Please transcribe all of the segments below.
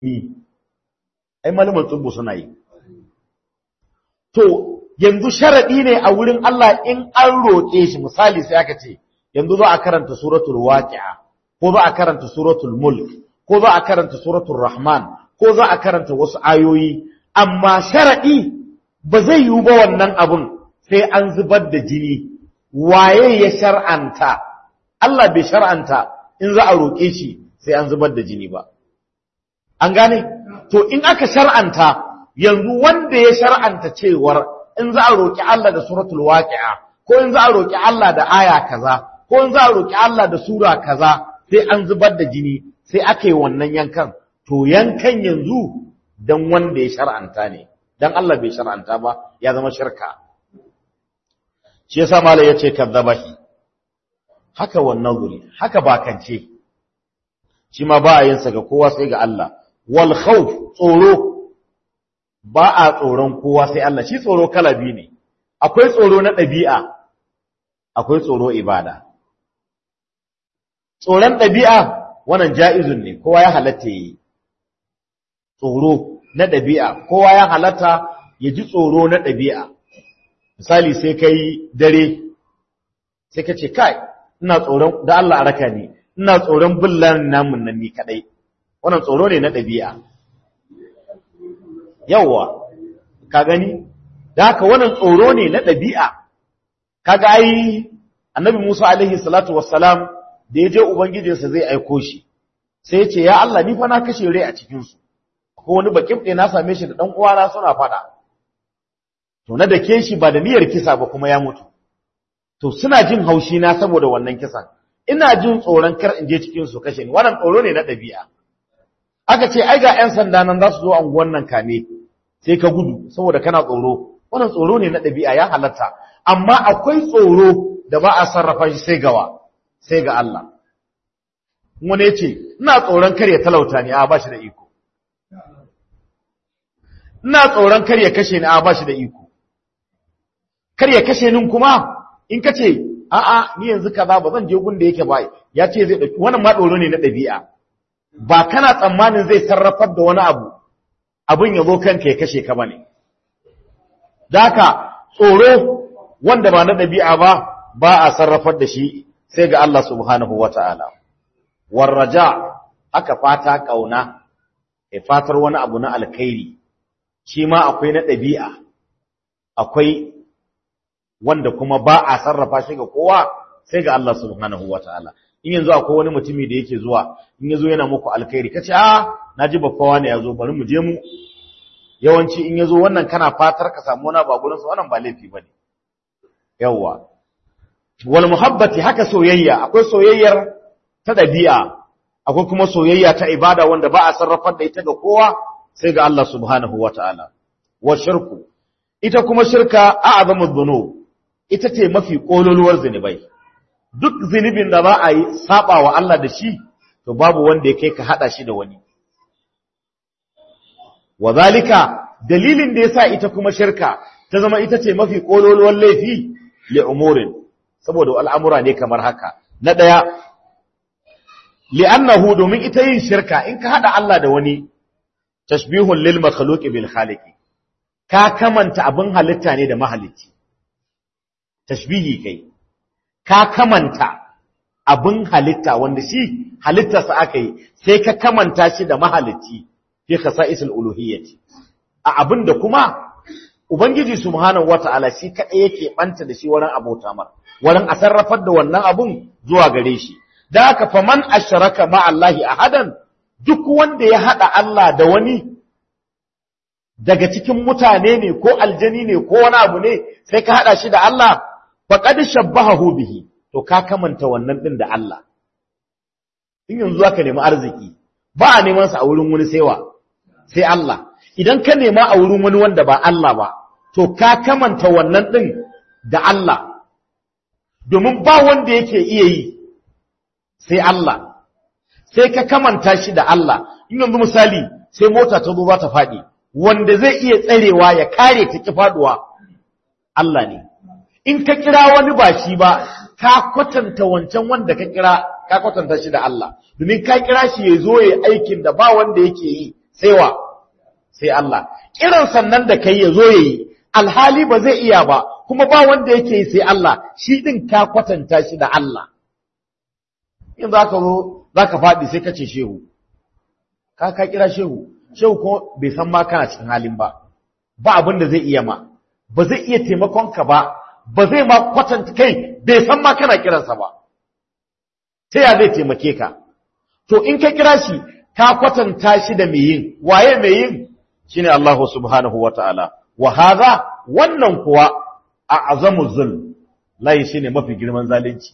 ai malaman tsubbu suna yi to yanzu sharadi ne a wurin Allah in an roƙe shi misali sai aka ce yanzu za a karanta suratul waqi'a ko za a karanta suratul mulk ko za a karanta suratul rahman ko za a karanta wasu ayoyi amma sharadi ba zai yiwu ba wannan abun sai an zubar da jini waye ya shar'anta Allah bai shar'anta in za a roƙe shi sai an zubar da jini ba an gane to in aka shar'anta yanzu wanda ya shar'anta cewar in za a roƙi Allah da suratul waqi'a ko in za a roƙi Allah da aya kaza ko in za a roƙi Allah da sura kaza sai an zubar da jini sai aka yi wannan yankan to yankan yanzu dan wanda ya shar'anta ne dan Allah bai shar'anta ba ya zama shirka shi yasa malai yace kadzabahi haka wannan guri haka bakance shi ma ba a yin sa ga kowa sai ga Allah wal khawf tsoro ba a tsoron kowa sai Allah shi tsoro kala biyu ne akwai tsoro na ɗabi'a akwai tsoro ibada tsoron ɗabi'a wannan ja'izun ne kowa ya halatta yi tsoro na ɗabi'a kowa ya halatta ya ji tsoro na ɗabi'a misali sai kai dare sai ka ce kai ina tsoron da Allah a raka ni ina tsoron billan namun nan ni kadai wannan tsoro ne na ɗabi'a yawwa ka gani da haka wannan tsoro ne na ɗabi'a kaga ai annabi Musa alaihi salatu wassalam da ya je ubangijinsa zai aiko shi sai ya ce ya Allah ni fa na kashe rai a cikin su ko wani bakin ɗaya na same shi da ɗan uwana suna faɗa to na dake shi ba da niyyar kisa ba kuma ya mutu to suna jin haushi na saboda wannan kisan ina jin tsoron kar in je cikin su kashe ni wannan tsoro ne na ɗabi'a aka ce ai ga 'yan sanda nan za su zo anguwan nan kame sai ka gudu saboda kana tsoro wannan tsoro ne na ɗabi'a ya halatta amma akwai tsoro da ba a sarrafa shi sai gawa sai ga Allah wani ya ce ina tsoron kar ya talauta ni a ba shi da iko ina tsoron kar ya kashe ni a ba shi da iko kar ya kashe ni kuma in ka ce a'a ni yanzu kaza ba zan je gun da yake ba ya ce zai ɗauki wannan ma tsoro ne na ɗabi'a ba kana tsammanin zai sarrafar da wani abu abin ya zo kanka ya kashe ka bane daka tsoro wanda ba na ɗabi'a ba ba a sarrafar da shi sai ga Allah subhanahu wata'ala warraja aka fata kauna ya fatar wani abu na alkhairi shi ma akwai na ɗabi'a akwai wanda kuma ba a sarrafa shi ga kowa sai ga Allah subhanahu wata'ala in yanzu akwai wani mutumi da yake zuwa in yazo yana muku alkhairi kace a naji babbawa ne yazo bari mu je mu yawanci in yazo wannan kana fatar ka samu wani ba gurin sa wannan ba laifi bane yawa wal muhabbati haka soyayya akwai soyayyar ta dabi'a akwai kuma soyayya ta ibada wanda ba a sarrafar da ita ga kowa sai ga Allah subhanahu wataala wa shirku ita kuma shirka a'zamu dhunub ita ce mafi kololuwar zinubai duk zunubin da ba a yi saba wa Allah da shi to babu wanda ya kai ka hada shi da wani wazalika dalilin da yasa ita kuma shirka ta zama ita ce mafi kololuwar laifi li umurin saboda al'amura ne kamar haka na daya li'annahu domin ita yin shirka in ka hada Allah da wani tashbihun lil makhluqi bil khaliqi ka kamanta abin halitta ne da mahalicci tashbihi kai ka kamanta abin halitta wanda shi halittarsa aka yi sai ka kamanta shi da mahalicci fi khasa'isul uluhiyyati a abin da kuma ubangiji subhanahu wata'ala shi kadai yake banta da shi wurin abota mar wurin a sarrafar da wannan abun zuwa gare shi da haka faman asharaka ma Allahi ahadan duk wanda ya hada Allah da wani daga cikin mutane ne ko aljani ne ko wani abu ne sai ka hada shi da Allah faqad shabbahahu bihi to ka kamanta wannan din da Allah in yanzu zaka nemi arziki ba a neman sa a wurin wani saiwa sai Allah idan ka nema a wurin wani wanda ba Allah ba to ka kamanta wannan din da Allah domin ba wanda yake iya yi sai Allah sai ka kamanta shi da Allah in yanzu misali sai mota ta zo za ta faɗi wanda zai iya tsarewa ya kare ta ki faduwa Allah ne in ka kira wani ba shi ba ka kwatanta wancan wanda ka kira ka kwatanta shi da Allah domin ka kira shi ya zo ya aikin da ba wanda yake yi sai wa sai Allah kiran sannan da kai ya zo yayi alhali ba zai iya ba kuma ba wanda yake yi sai Allah shi din ka kwatanta shi da Allah in za ka zo za ka faɗi sai ka ce shehu ka ka kira shehu shehu ko bai san ma kana cikin halin ba ba abin da zai iya ma ba zai iya taimakon ka ba ba zai ma kwatanta kai bai san ma kana kiransa ba ta ya zai taimake ka to in ka kira shi ka kwatanta shi da mai yin waye mai yin shine Allah subhanahu wataala wa hadha wannan kuwa a azamu zulm layi shine mafi girman zalunci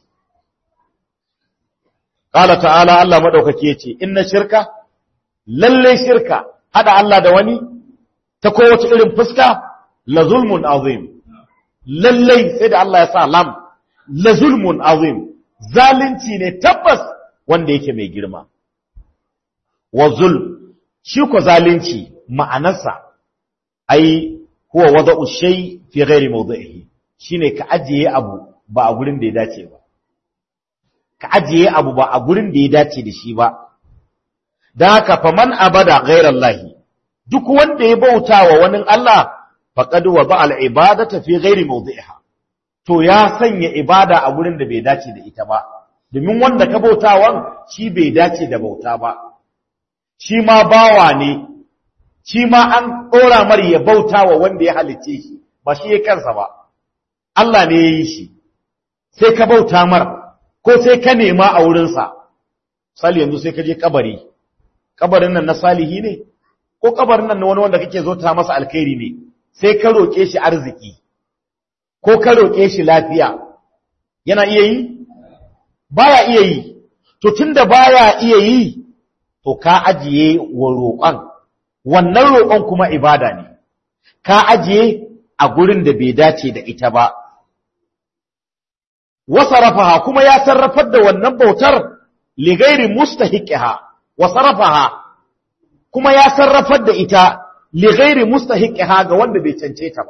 qala ta'ala Allah madaukaki yace inna shirka lalle shirka hada Allah da wani ta kowace irin fuska la zulmun azim lalle sai da Allah ya sa lam la zulmun azim zalunci ne tabbas wanda yake mai girma wa zulm shi ko zalunci ma'anarsa ai huwa wada'u shay fi ghairi mawdi'ihi shine ka ajiye abu ba a gurin da ya dace ba ka ajiye abu ba a gurin da ya dace da shi ba dan haka faman abada ghairallahi duk wanda ya bauta wa wani Allah faqad wada al-ibadata fi ghairi mawdi'iha to ya sanya ibada a gurin da bai dace da ita ba domin wanda ka bautawan shi bai dace da bauta ba shi ma bawa ne shi ma an ɗora mar ya bauta wa wanda ya halicce shi ba shi ya kansa ba Allah ne ya yi shi sai ka bauta mar ko sai ka nema a wurinsa sali yanzu sai ka je kabari kabarin nan na salihi ne ko kabarin nan na wani wanda kake zo ta masa alkhairi ne sai ka roƙe shi arziki ko ka roƙe shi lafiya yana iya yi baya iya yi to tunda baya iya yi to ka ajiye wa roƙon wannan roƙon kuma ibada ne ka ajiye a gurin da bai dace da ita ba wasarafaha kuma ya sarrafar da wannan bautar ligairi mustahiqiha wasarafaha kuma ya sarrafar da ita ligairi mustahiqiha ga wanda bai cance ta ba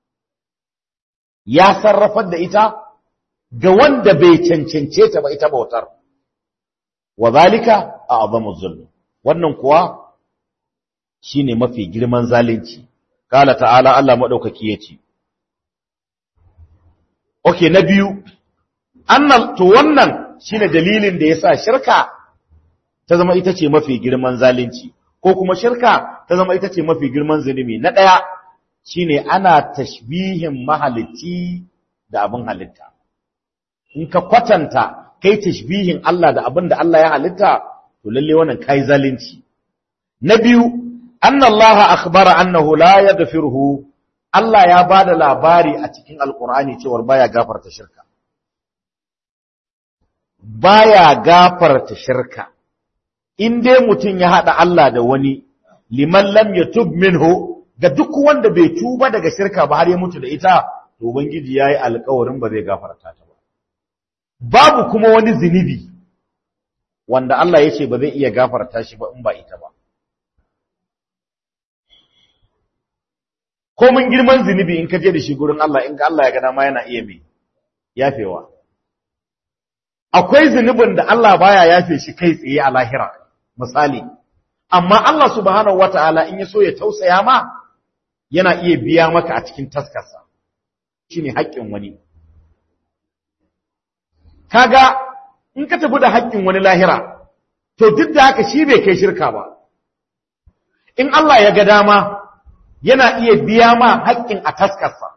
ya sarrafar da ita ga wanda bai cancance ta ba ita bautar wa zalika a'zamu zulm wannan kuwa shine mafi girman zalunci kala ta'ala Allah madaukaki yace okay na biyu annal to wannan shine dalilin da yasa shirka ta zama ita ce mafi girman zalunci ko kuma shirka ta zama ita ce mafi girman zulumi na daya shine ana tashbihin mahalicci da abin halitta in ka kwatanta kai tashbihin Allah da abin da Allah ya halitta to lalle wannan kai zalunci na biyu anna Allah akhbara annahu la yaghfiruhu Allah ya bada labari a cikin alqur'ani cewa baya gafarta shirka baya gafarta shirka in dai mutum ya hada Allah da wani liman lam yatub minhu ga duk wanda bai tuba daga shirka ba har ya mutu da ita to ubangiji yayi alƙawarin ba zai gafarta ta ba babu kuma wani zinubi wanda Allah ya ce ba zai iya gafarta shi ba in ba ita ba ko mun girman zinubi in ka je da shi gurin Allah in ga Allah ya gana ma yana iya mai yafewa akwai zunubin da Allah baya yafe shi kai tsaye a lahira misali amma Allah subhanahu wataala in ya so ya tausaya ma yana iya biya maka a cikin taskarsa shine haƙƙin wani kaga in ka tafi da haƙƙin wani lahira to duk da haka shi bai kai shirka ba in Allah ya ga dama yana iya biya ma haƙƙin a taskarsa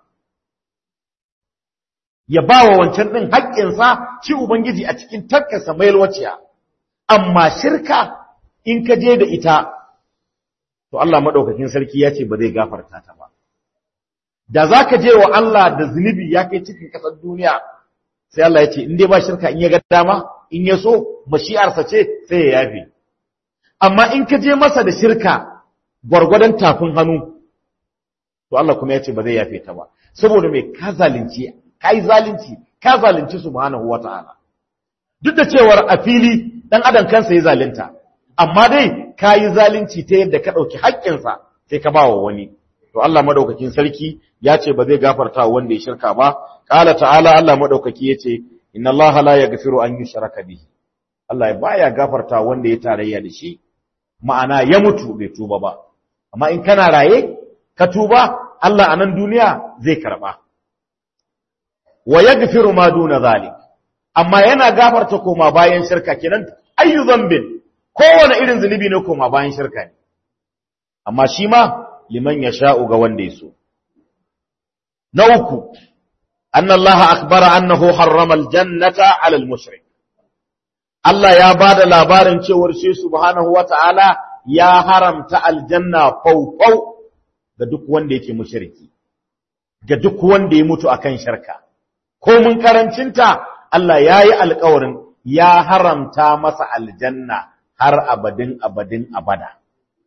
ya ba wa wancan ɗin haƙƙinsa shi Ubangiji a cikin taskarsa mai yalwaciya amma shirka in ka je da ita to Allah maɗaukakin sarki ya ce ba zai gafarta ta ba da za ka je wa Allah da zunubi ya kai cikin ƙasar duniya sai Allah ya ce in dai ba shirka in ya ga dama in ya so mashi'arsa ce sai ya yafe amma in ka je masa da shirka gwargwadon tafin hannu to Allah kuma ya ce ba zai yafe ta ba saboda mai ka zalunci ka yi zalunci ka zalunci subhanahu wata'ala duk da cewar a fili dan adam kansa ya zalunta amma dai ka yi zalunci ta yadda ka ɗauki haƙƙinsa sai ka ba wa wani to Allah madaukakin sarki ya ce ba zai gafarta wanda ya shirka ba qala ta'ala Allah madaukaki yace inna Allah la yaghfiru an yushraka bihi Allah baya gafarta wanda ya tarayya da shi ma'ana ya mutu bai tuba ba amma in kana raye ka tuba Allah a nan duniya zai karba wa yaghfiru ma duna zalik amma yana gafarta koma bayan shirka kenan ayyu dhanbin kowane irin zunubi ne koma bayan shirka ne amma shi ma liman yasha'u ga wanda ya so na uku anna Allah akbara annahu harrama aljannata ala almushrik Allah ya bada labarin cewar shi subhanahu wata'ala ya haramta aljanna faufau ga duk wanda yake mushriki ga duk wanda ya mutu akan shirka ko mun karancinta Allah ya yi alkawarin ya haramta masa aljanna har abadin abadin abada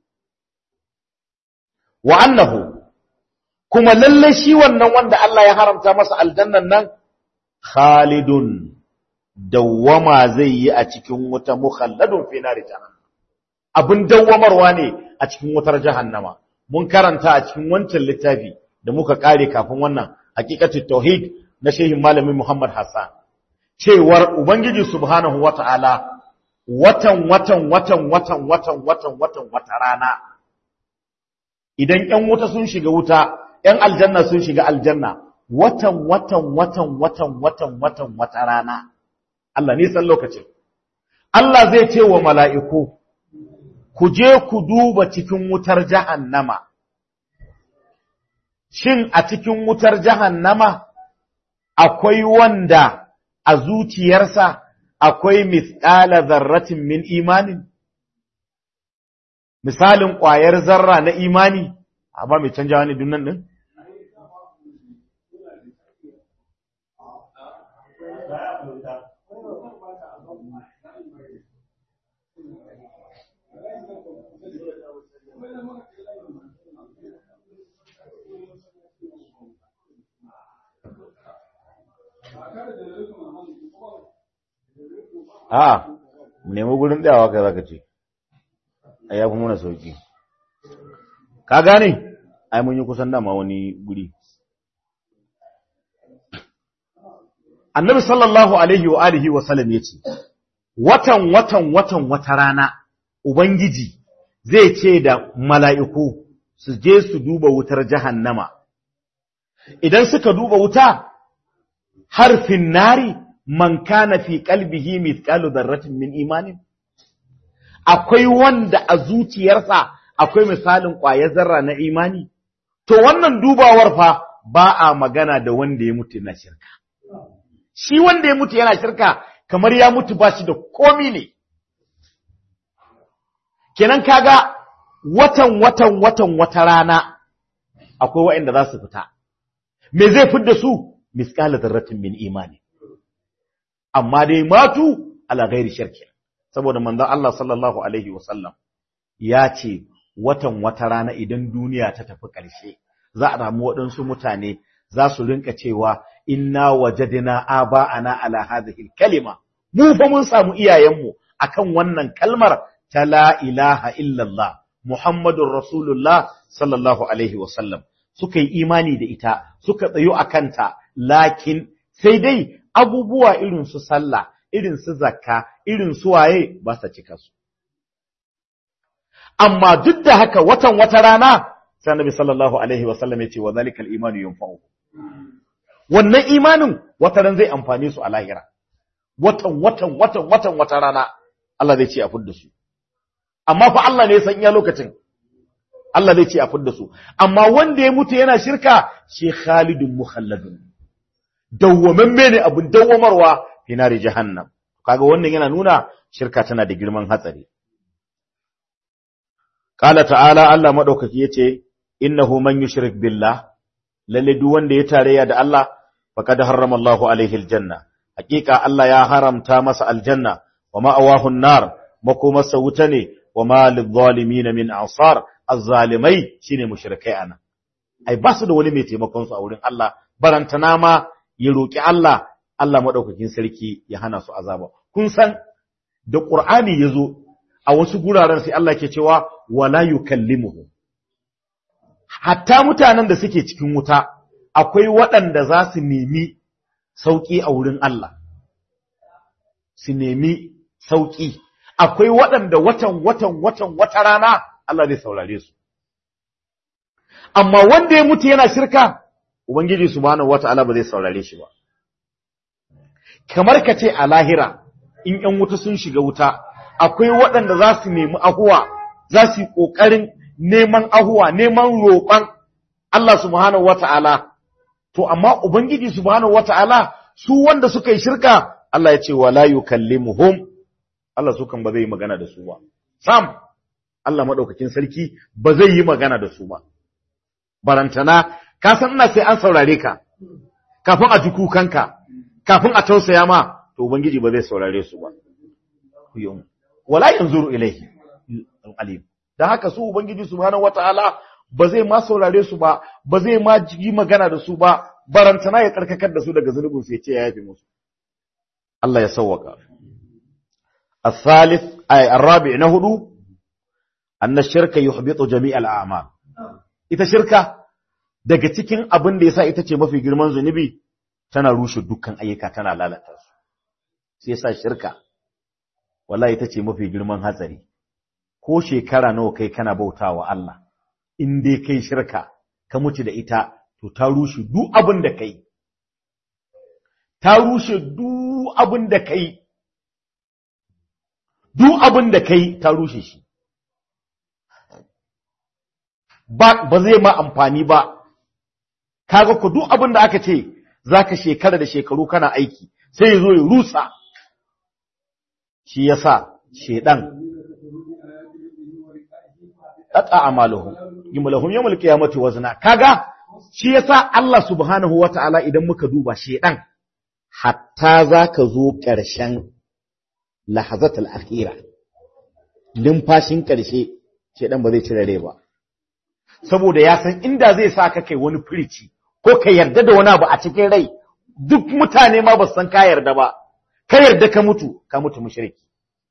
wa annahu kuma lalle shi wannan wanda Allah ya haramta masa aljannan nan khalidun dawwama zai yi a cikin wuta mukhalladun fi nari jahannam abin dawwamarwa ne a cikin wutar jahannama mun karanta a cikin wancan littafi da muka kare kafin wannan hakikatut tauhid na shehin malamin Muhammad Hassan cewar ubangiji subhanahu wata'ala watan watan watan watan watan watan watan wata rana idan ƴan wuta sun shiga wuta ƴan aljanna sun shiga aljanna watan watan watan watan watan watan wata rana Allah ne san lokacin Allah zai ce wa mala'iku ku je ku duba cikin wutar jahannama shin a cikin wutar jahannama akwai wanda a zuciyarsa akwai misƙala zarratin min imanin misalin ƙwayar zarra na imani amma mai canja wani dunnan ɗin a nemi gurin tsayawa kai zaka ce a yafi muna sauki ka gane ai mun yi kusan dama wani guri annabi sallallahu alaihi wa alihi wa sallam yace watan watan watan wata rana ubangiji zai ce da mala'iku su je su duba wutar jahannama idan suka duba wuta harfin nari man kana fi qalbihi mithqalu dharratin min imanin akwai wanda a zuciyarsa akwai misalin ƙwayar zarra na imani to wannan dubawar fa ba a magana da wanda ya mutu na shirka shi wanda ya mutu yana shirka kamar ya mutu ba shi da komi ne kenan kaga watan watan watan wata rana akwai waɗanda za su fita me zai fidda su misqala dharratin min imani amma dai matu ala ghairi shirki saboda manzon Allah sallallahu alaihi wasallam ya ce watan wata rana idan duniya ta tafi ƙarshe za a ramu waɗansu mutane za su rinka cewa inna wajadna aba'ana ala hadhihi kalima mu fa mun samu iyayenmu akan wannan kalmar ta la ilaha illallah muhammadur rasulullah sallallahu alaihi wasallam suka yi imani da ita suka tsayo akanta lakin sai dai abubuwa irin su sallah irin su zakka irin su waye ba sa cika su amma duk da haka watan wata rana sai annabi sallallahu alaihi wasallam ya ce wa zalikal imanu yanfa'u wannan imanin wata ran zai amfane su a lahira watan watan watan watan wata rana Allah zai ce a fudda su amma fa Allah ne ya san iya lokacin Allah zai ce a fudda su amma wanda ya mutu yana shirka shi khalidun mukhalladun dawwamamme ne abin dawwamarwa fi nari jahannam kaga wannan yana nuna shirka tana da girman hatsari qala ta'ala Allah madaukaki yace innahu man yushrik billah lalle duk wanda ya tarayya da Allah faqad harrama Allahu alaihi aljanna hakika Allah ya haramta masa aljanna wa ma'awahu an-nar makomarsa wuta ne wa ma lidh-dhalimin min ansar az-zalimai shine mushrikai ana ai ba su da wani mai taimakon su a wurin Allah barantana ma ya roki Allah Allah madaukakin sarki ya hana su azaba kun san da Qur'ani yazo a wasu guraren sai Allah ke cewa wala yukallimuhu hatta mutanen da suke cikin wuta akwai waɗanda za su nemi sauƙi a wurin Allah su nemi sauƙi akwai waɗanda watan watan watan wata rana Allah zai saurare su amma wanda ya mutu yana shirka ubangiji subhanahu wataala ba zai saurare shi ba kamar ka ce a lahira in ƴan wuta sun shiga wuta akwai waɗanda za su nemi ahuwa za su yi ƙoƙarin neman ahuwa neman roƙon Allah subhanahu wata'ala to amma ubangiji subhanahu wata'ala su wanda suka yi shirka Allah ya ce wala yukallimuhum Allah su kan ba zai yi magana da su ba sam Allah madaukakin sarki ba zai yi magana da su ba barantana ka san ina sai an saurare ka kafin a ji kukanka kafin a tausaya ma to ubangiji ba zai saurare su ba wala yanzuru ilaihi alim dan haka su ubangiji subhanahu wataala ba zai ma saurare su ba ba zai ma yi magana da su ba barantana ya karkakar da su daga zunubin su ya ce ya yafe musu Allah ya sawwaka الثالث أي الرابع نهدو أن الشرك يحبط جميع الأعمال ita shirka daga cikin abin da yasa ita ce mafi girman zunubi tana rushe dukkan ayyuka tana lalata su sai yasa shirka wallahi ita ce mafi girman hatsari ko shekara nawa kai kana bautawa Allah in dai kai shirka ka mutu da ita to ta rushe duk abin da kai ta rushe duk abin da kai duk abin da kai ta rushe shi ba ba zai ma amfani ba kaga ku duk abin da aka ce zaka shekara da shekaru kana aiki sai ya zo ya rusa shi yasa shedan qata amaluhum yumlahum yawmal qiyamati wazna kaga shi yasa Allah subhanahu wataala idan muka duba shedan hatta zaka zo ƙarshen lahazatul akhira limfashin ƙarshe shedan ba zai cire rai ba saboda ya san inda zai sa ka kai wani firici ko ka yarda da wani abu a cikin rai duk mutane ma ba san ka yarda ba ka yarda ka mutu ka mutu mushriki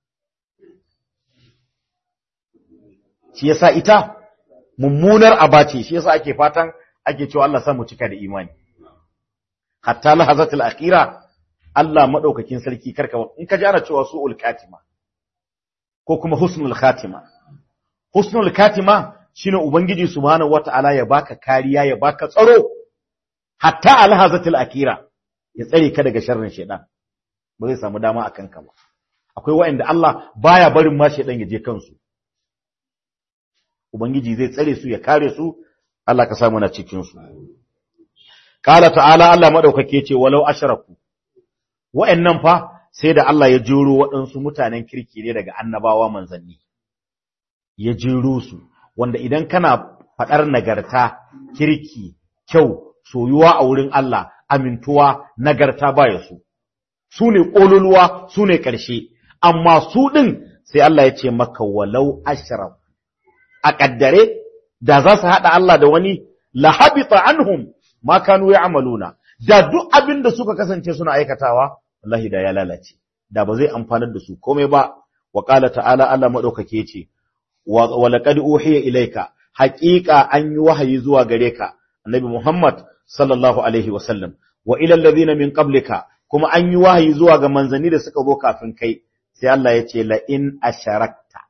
shi yasa ita mummunar abace shi yasa ake fatan ake cewa Allah sa mu cika da imani hatta lahazatul akhira Allah madaukakin sarki karka in ka ji ana cewa su'ul katima ko kuma husnul khatima husnul katima shine ubangiji subhanahu wata'ala ya baka kariya ya baka tsaro hatta alhazatul akira ya tsare ka daga sharrin shedan ba zai samu dama akan ka ba akwai wa'anda Allah baya barin ma shedan ya je kansu ubangiji zai tsare su ya kare su Allah ka samu na cikin su qala ta'ala Allah madaukake ce walau ashraku wa'annan fa sai da Allah ya jero waɗansu mutanen kirki ne daga annabawa manzanni ya jero su wanda idan kana faɗar nagarta, kirki, kyau, soyuwa a wurin Allah, amintuwa, nagarta baya su. Su ne ƙololuwa, su ne ƙarshe, amma su ɗin sai Allah ya ce maka walau ashraf. A ƙaddare, da za su haɗa Allah da wani, la habita anhum ma kanu ya amaluna, da duk abin da suka kasance suna aikatawa, wallahi da ya lalace, da ba zai amfanar da su komai ba, wa ƙala ta'ala Allah maɗaukake ce, ولقد أوحي إليك حقيقة أن يوحي زوا غريكا النبي محمد صلى الله عليه وسلم وإلى الذين من قبلك كما أن يوحي زوا ga manzanni da suka zo kafin kai sai Allah ya ce la in asharakta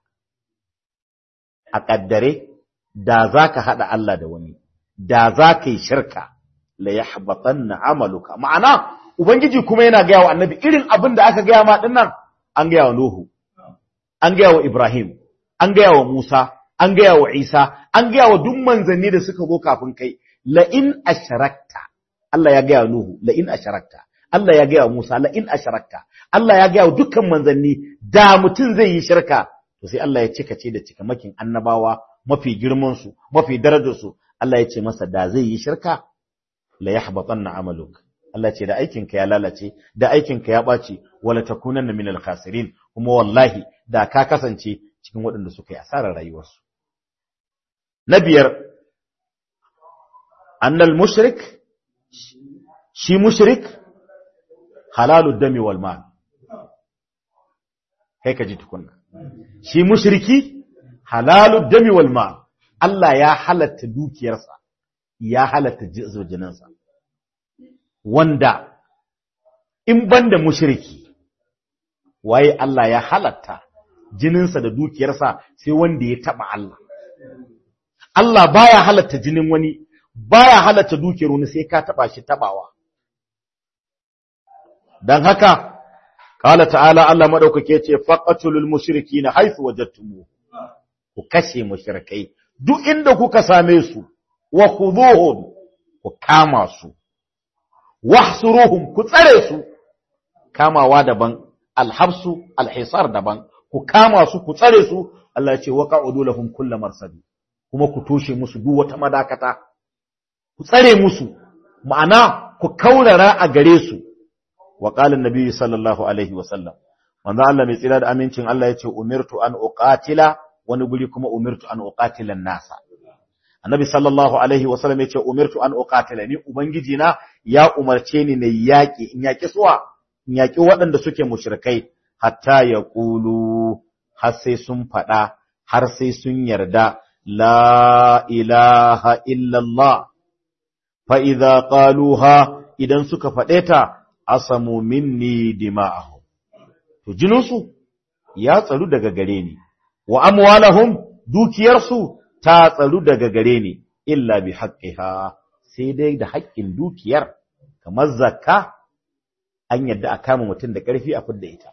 a kaddare da zaka hada Allah da wani da zaka yi shirka la yahbatanna amaluka ma'ana ubangiji kuma yana ga wa annabi irin abin da aka ga ma dinnan an ga wa Nuhu an ga wa Ibrahim an gaya wa Musa, an gaya wa Isa, an gaya wa duk manzanni da suka zo kafin kai, la'in asharakta, Allah ya gaya wa Nuhu, la'in asharakta, Allah ya gaya wa Musa, la'in asharakta, Allah ya gaya wa dukkan manzanni da mutum zai yi shirka, to sai Allah ya cika ce da cikamakin annabawa mafi girmansu, mafi darajarsu, Allah ya ce masa da zai yi shirka, la ya na amaluk. Allah ce da aikinka ya lalace, da aikinka ya ɓaci, wala takunanna minal khasirin, kuma wallahi da ka kasance cikin waɗanda suka yi asarar rayuwarsu. Na biyar, annal mushrik, shi mushrik halalu dami wal mal. Kai ka ji tukunna. Shi mushriki halalu dami wal mal. Allah ya halatta dukiyarsa, ya halatta jininsa. Wanda in banda mushriki, waye Allah ya halatta jininsa da dukiyarsa sai wanda ya taba Allah Allah baya halatta jinin wani baya halatta dukiyar wani sai ka taba shi tabawa dan haka qala ta'ala Allah madaukake ce faqatulul mushrikeena haythu wajadtumuh ku kashe mushrikai duk inda kuka same su wa khuduhum ku kama su wahsuruhum ku tsare su kamawa daban alhabsu alhisar daban ku kama su ku tsare su Allah ya ce waqa'udu lahum kull marsad kuma ku toshe musu duk wata madakata ku tsare musu ma'ana ku kaurara a gare su wa qala annabi sallallahu alaihi wa sallam manzo Allah mai tsira da amincin Allah ya ce umirtu an uqatila wani guri kuma umirtu an uqatila nasa annabi sallallahu alaihi wa sallam ya ce umirtu an uqatila ni ubangiji na ya umarce ni na yaki in yaki suwa in yaki waɗanda suke mushrikai hatta ya ƙulu har sai sun faɗa har sai sun yarda la ilaha illallah fa idza qaluha idan suka faɗe ta asamu minni dima'ahum to jininsu ya tsaru daga gare ni wa amwalahum dukiyarsu ta tsaru daga gare ni illa bi haqqiha sai dai da haƙƙin dukiyar kamar zakka an yadda a kama mutum da ƙarfi a fidda ita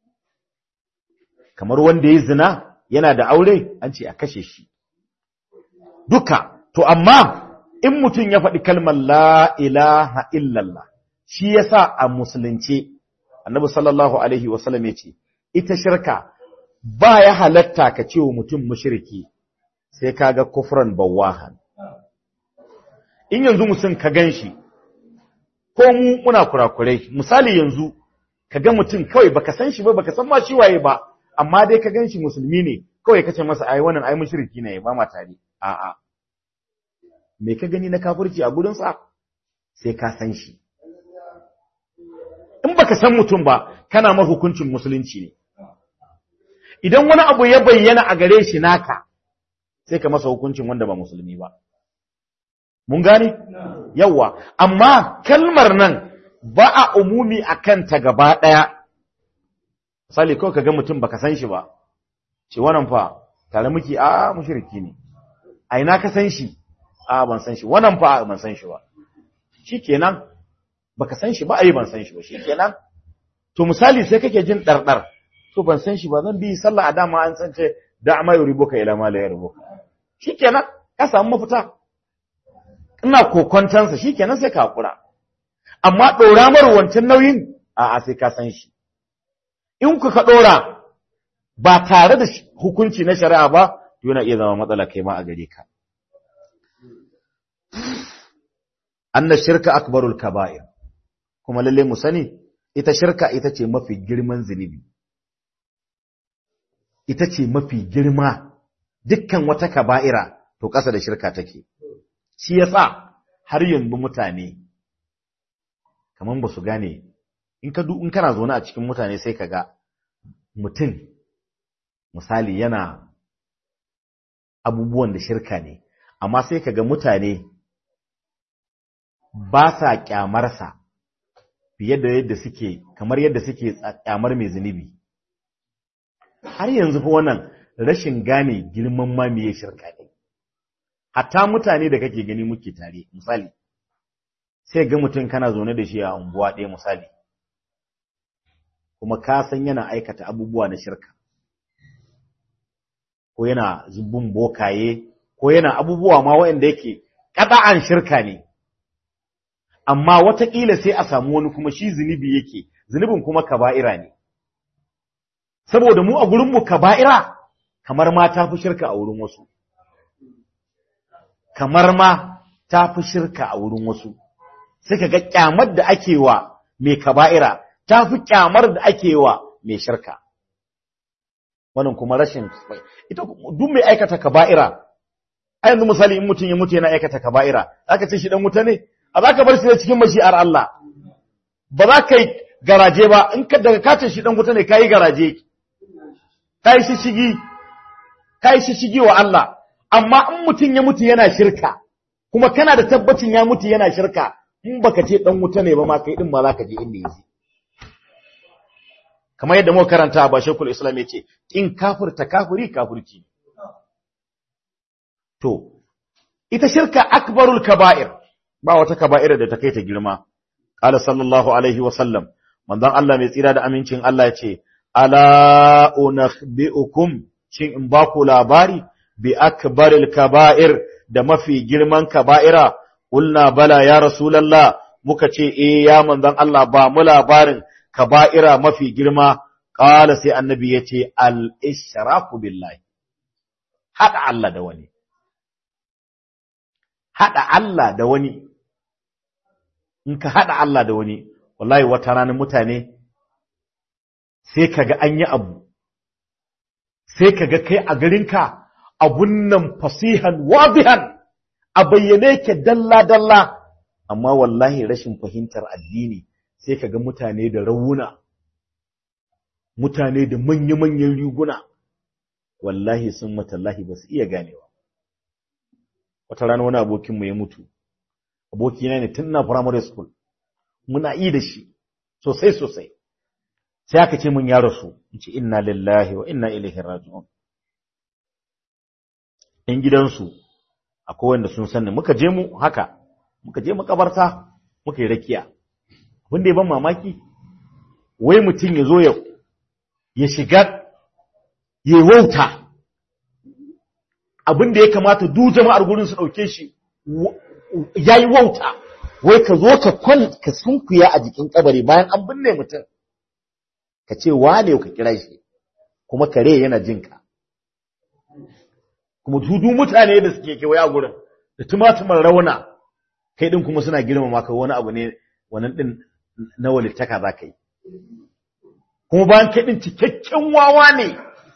kamar wanda ya zina yana da aure an ce a kashe shi duka to amma in mutum ya faɗi kalmar la ilaha illallah shi yasa a musulunce annabi sallallahu alaihi wasallam ya ce ita shirka ba ya halatta ka ce wa mutum mushriki sai kaga kufran bawahan in yanzu mutum ka ganshi ko mu muna kurakurai misali yanzu ka ga mutum kawai baka san shi ba baka san ma shi waye ba amma dai ka ganshi musulmi ne kawai kace masa ai wannan ai mushriki ne ba ma tare a'a me ka gani na kafirci a gurin sa sai ka san shi in baka san mutum ba kana ma hukuncin musulunci ne idan wani abu ya bayyana a gare shi naka sai ka masa hukuncin wanda ba musulmi ba mun gane yawa amma kalmar nan ba a umumi akan ta gaba daya misali kawai kaga mutum baka san shi ba ce wannan fa tare muke a mushriki ne a ina ka san shi a ban san shi wannan fa ban san shi ba shikenan baka san shi ba ai ban san shi ba shikenan to misali sai kake jin dardar to ban san shi ba zan bi sallah a dama an san ce da ma yuribuka ila ma la yuribuka shikenan ka samu mafita ina kokontansa shikenan sai ka hakura amma dora mar wancan nauyin a a sai ka san shi in ku ka dora ba tare da hukunci na shari'a ba to yana iya zama matsala kai ma a gare ka anna shirka akbarul kaba'ir kuma lalle mu sani ita shirka ita ce mafi girman zunubi ita ce mafi girma dukkan wata kaba'ira to ƙasa da shirka take shi yasa har yanzu mutane kaman ba su gane in ka in kana zaune a cikin mutane sai ka ga mutum misali yana abubuwan da shirka ne amma sai ka ga mutane ba sa kyamarsa fiye da yadda suke kamar yadda suke kyamar mai zunubi har yanzu fa wannan rashin gane girman ma meye shirka ne hatta mutane da kake gani muke tare misali sai ga mutum kana zaune da shi a unguwa ɗaya misali kuma ka san yana aikata abubuwa na shirka ko yana zubin bokaye ko yana abubuwa ma waɗanda yake ƙada'an shirka ne amma wataƙila sai a samu wani kuma shi zunubi yake zunubin kuma kaba'ira ne saboda mu a gurinmu kaba'ira kamar ma ta fi shirka a wurin wasu kamar ma ta fi shirka a wurin wasu sai ka ga kyamar da ake wa mai kaba'ira ta fi kyamar da ake wa mai shirka wannan kuma rashin ita duk mai aikata kaba'ira a yanzu misali in mutum ya mutu yana aikata kaba'ira zaka ce shi dan wuta ne a zaka bar shi cikin mashi'ar Allah ba za ka yi garaje ba in ka daga katin shi dan wuta ne kai garaje kai shi shigi kai shi shigi wa Allah amma in mutum ya mutu yana shirka kuma kana da tabbacin ya mutu yana shirka in baka ce dan wuta ne ba ma kai din ma zaka je inda yake kamar yadda muka karanta ba shekul islam yace in kafirta kafiri kafirci to ita shirka akbarul kaba'ir ba wata kaba'ira da ta kai ta girma qala sallallahu alaihi wa sallam manzon Allah mai tsira da amincin Allah yace ala unakhbiukum shin in ba ku labari bi akbaril kaba'ir da mafi girman kaba'ira qulna bala ya rasulullah muka ce eh ya manzon Allah ba mu labarin kaba'ira mafi girma qala sai annabi yace al ishraku billahi hada Allah da wani hada Allah da wani in ka hada Allah da wani wallahi wata ranar mutane sai kaga an yi abu sai kaga kai a garinka abun nan fasihan wadihan a bayyane ke dalla dalla amma wallahi rashin fahimtar addini sai kaga mutane da rawuna mutane da manya-manyan riguna wallahi sun matallahi ba su iya ganewa wata rana wani abokinmu ya mutu abokina ne tun na primary school muna yi da shi sosai sosai sai aka ce mun ya rasu in ce inna lillahi wa inna ilaihi raji'un in gidansu akwai wanda sun sanni muka je mu haka muka je makabarta muka yi rakiya abin da ya ban mamaki wai mutum ya zo ya shiga ya wauta abin da ya kamata duk jama'ar gurin su ɗauke shi ya yi wauta wai ka zo ka kwal ka sunkuya a jikin kabari bayan an binne mutum ka ce wane ka kira shi kuma kare yana jinka kuma dudu mutane da suke kewaye a gurin da tumatumin rauna kai din kuma suna girmama maka wani abu ne wannan din na walittaka za ka yi kuma bayan kai din cikakken wawa ne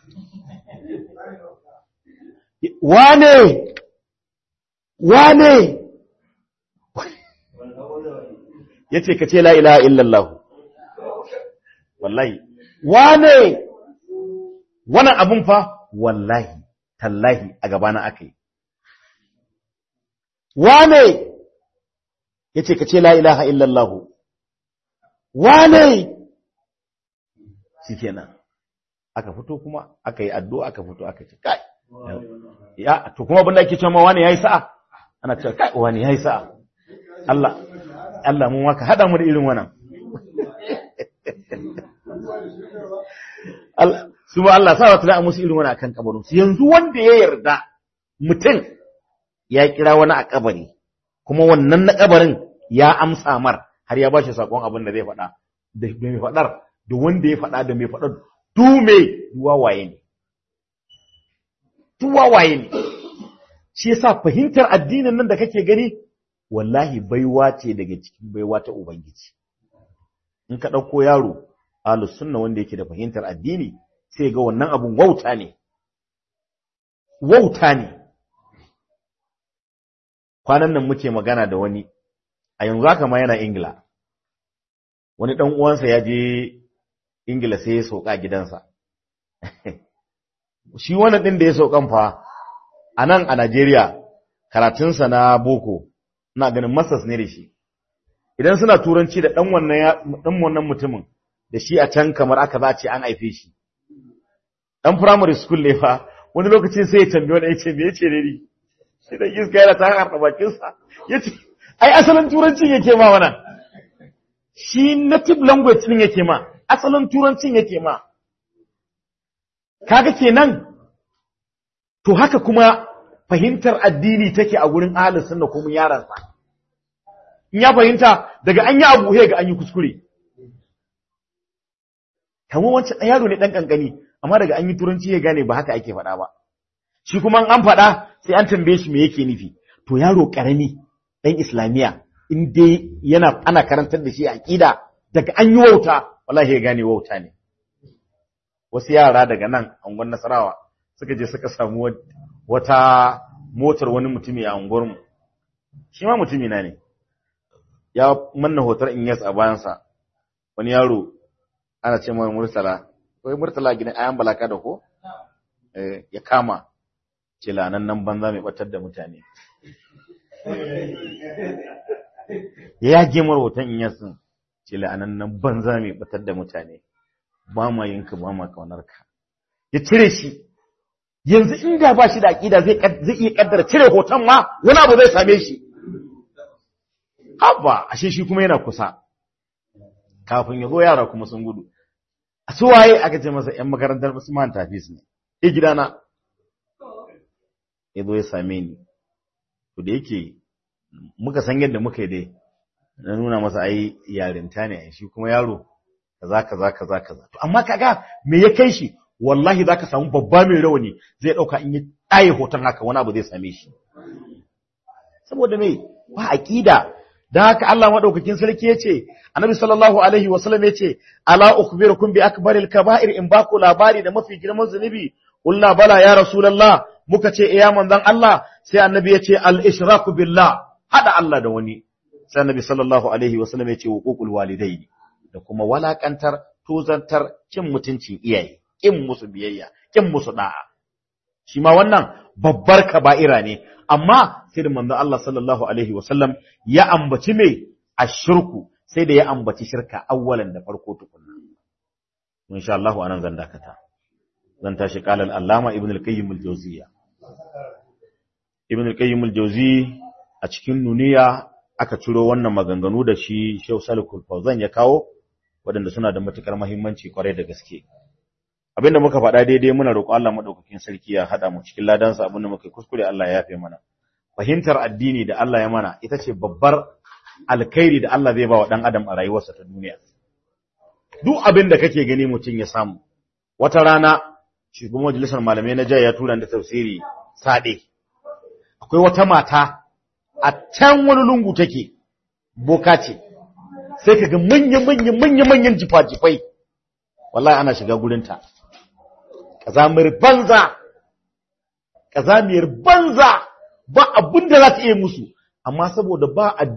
wane wane ya ce ka ce la ilaha illallah wallahi wane wannan abun fa wallahi tallahi a gabana aka yi wane ya ce ka ce la ilaha illallah wane shi kenan aka fito kuma aka yi addu'a aka fito aka ce kai ya to kuma abin da ake cewa wane yayi sa'a ana cewa kai wane yayi sa'a Allah Allah mun waka hada mu da irin wannan Allah su ba Allah sa wata musu irin wannan akan kabarin su yanzu wanda ya yarda mutum ya kira wani a kabari kuma wannan na kabarin ya amsa mar har ya bashi sakon abin da zai faɗa da mai faɗar da wanda ya faɗa da mai faɗar dume duwawaye ne duwawaye ne shi yasa fahimtar addinin nan da kake gani wallahi baiwa ce daga cikin baiwa ta ubangiji in ka ɗauko yaro ahlus sunna wanda yake da fahimtar addini sai ga wannan abun wauta ne wauta ne kwanan nan muke magana da wani a yanzu haka ma yana ingila wani ɗan uwansa ya je ingila sai ya sauka gidansa shi wannan ɗin da ya saukan fa a nan a najeriya karatunsa na boko ina ganin masas ne da shi idan suna turanci da ɗan wannan mutumin da shi a can kamar aka za ce an haife shi ɗan primary school ne fa wani lokacin sai ya tambaye wani ya ce me ya ce ne ni sai da iska yana ta harɗa bakinsa ya ce ai asalin turancin yake ma wana shi native language ɗin yake ma asalin turancin yake ma kaga kenan to haka kuma fahimtar addini take a gurin ahlus sunna ko mun yaransa in ya fahimta daga an yi abu ga an yi kuskure kamar wancan yaro ne dan kankani amma daga an yi turanci ya gane ba haka ake faɗa ba shi kuma an faɗa sai an tambaye shi me yake nufi to yaro karami dan islamiya in dai yana ana karantar da shi aqida daga an yi wauta wallahi ya gane wauta ne wasu yara daga nan angon nasarawa suka je suka samu wata motar wani mutumi a unguwarmu shi ma mutumi na ne ya manna hotar in yas a bayansa wani yaro ana ce mai murtala wai murtala gidan ayan balaka da ko ya kama ce lanan nan banza mai batar da mutane ya yage mar hoton in yasin ce lanan nan banza mai batar da mutane ba ma yinka ba ma kaunarka ya cire shi yanzu inda ba shi da aƙida zai zai iya kaddara cire hoton ma wani abu zai same shi haba ashe shi kuma yana kusa kafin ya zo yara kuma sun gudu a su waye aka ce masa ‘yan makarantar Usman Tafis ne, e gidana, ya zo ya same ni, to da yake muka san yadda muka yi dai, na nuna masa ai yarinta ne, shi kuma yaro, kaza kaza kaza kaza. To, amma kaga me ya kai shi, wallahi za ka samu babba mai rawani zai ɗauka in yi ɗaye hoton haka wani abu zai same shi. Saboda mai, ba aƙida, da haka Allah madaukakin sarki yace Annabi sallallahu alaihi wasallam yace ala ukhbirukum bi akbaril kaba'ir in baku labari da mafi girman zunubi kullu bala ya rasulullah muka ce iya manzon Allah sai Annabi yace al ishraku billah hada Allah da wani sai Annabi sallallahu alaihi wasallam yace huququl walidaini da kuma walakantar tozantar kin mutuncin iyaye kin musu biyayya kin musu da'a shi ma wannan babbar kaba'ira ne amma sai da manzon Allah sallallahu alaihi wasallam ya ambaci me ashirku sai da ya ambaci shirka awwalan da farko tukunna insha Allah anan zan dakata zan tashi qala al-allama ibn al-qayyim al-jawziyya ibn al-qayyim al-jawzi a cikin nuniya aka ciro wannan maganganu da shi Sheikh Salikul Fawzan ya kawo waɗanda suna da matukar muhimmanci kwarai da gaske abinda muka faɗa daidai muna roƙo Allah madaukakin sarki ya hada mu cikin ladansa abinda muka yi kuskure Allah ya yafe mana fahimtar addini da Allah ya mana ita ce babbar alkhairi da Allah zai ba wa dan adam a rayuwarsa ta duniya duk abin da kake gani mutum ya samu wata rana shugaban majalisar malamai na jaya ya tura da tafsiri sade akwai wata mata a can wani lungu take boka ce sai kaga manya manya manya manyan jifa-jifai wallahi ana shiga gurinta kazamir banza kazamiyar banza ba abin da za ta iya musu amma saboda ba